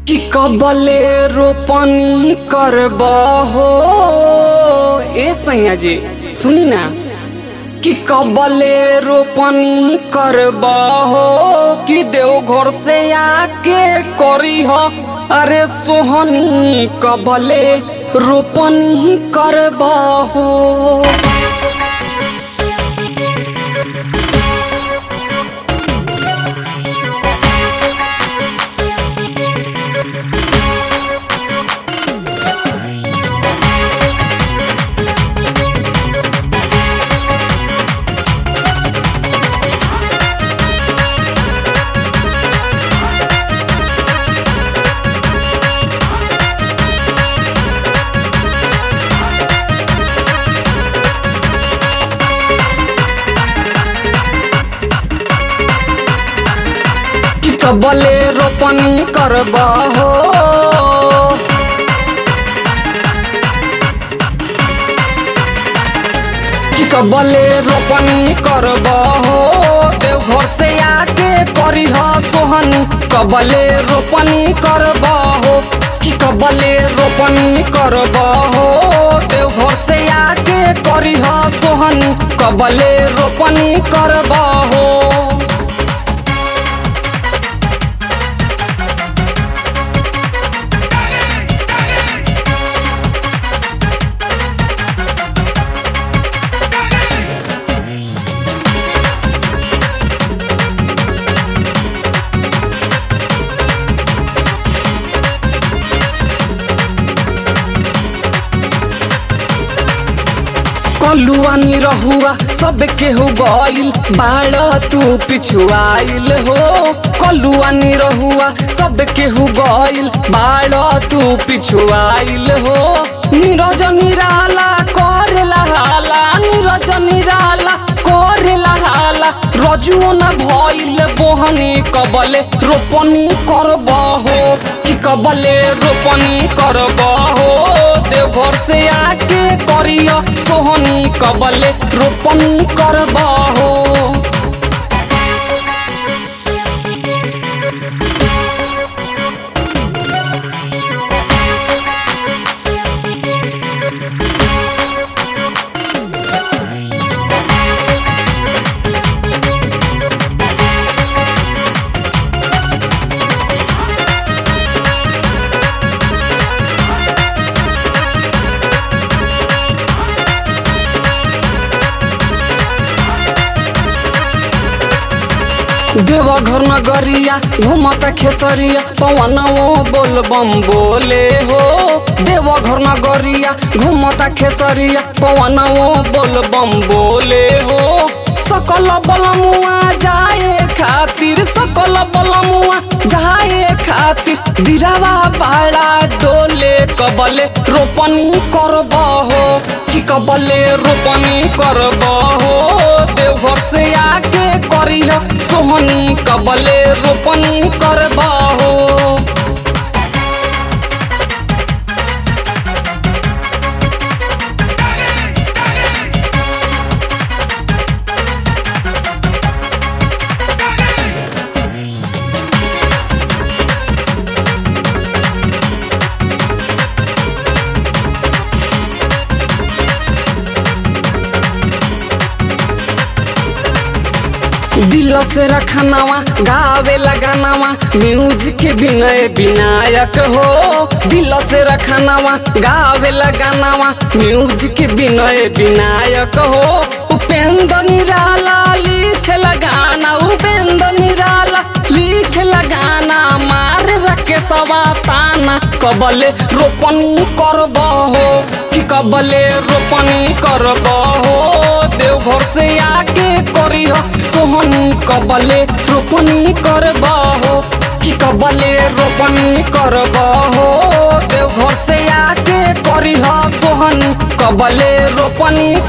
कि कबले रोपनी करब हो ए सैया जी सुनी ना कि कबले रोपनी करब हो कि देव घर से आके करी हो अरे सोहनी कबले रोपनी करब हो कि कबले रोपनी करब हो कि कबले रोपनी करब हो देवघर से आके करी हो सोहनी कबले रोपनी करब हो कि कबले रोपनी करब हो देवघर से आके करी हो सोहनी कबले रोपनी करब हो कलुआ निरहुआ सब केहू गइल बाड़ तू पिछुआइल हो कलुआ निरहुआ सब केहू गइल बाड़ तू पिछुआइल हो नीरज निराला करेला हाला नीरज निराला करेला हाला रजुओ न भइल बोहनी कबले रोपनी करब हो कि कबले रोपनी करब हो देवघर से आके करिया सोहनी कबले रोपनी करब हो देवघर नगरिया घूमत खेसरिया पवन बोल बम बोले हो देवघर नगरिया घूमत खेसरिया पवन बोल बम बोले हो सकल बलमुआ जाए खातिर सकल बलमुआ जाए खातिर दिरावा बाड़ा डोले कबले रोपनी करब हो कि कबले रोपनी करब हो देवघर से आके करिह सोहनी कबले रोपनी करब हो दिल से रखनावा गावे लगानावा म्यूजिक विनय विनायक हो दिल से रखनावा गावे लगानावा म्यूजिक विनय विनायक हो उपेंद्र निराला लिख लगाना उपेंद्र निराला लिख लगाना मार रखे सवा ताना कबले रोपनी करब हो कि कबले रोपनी करब हो देवघर से आके करिह सोहनी कबले रोपनी करब हो कि कबले रोपनी करब हो देवघर से आके करिह सोहनी कबले रोपनी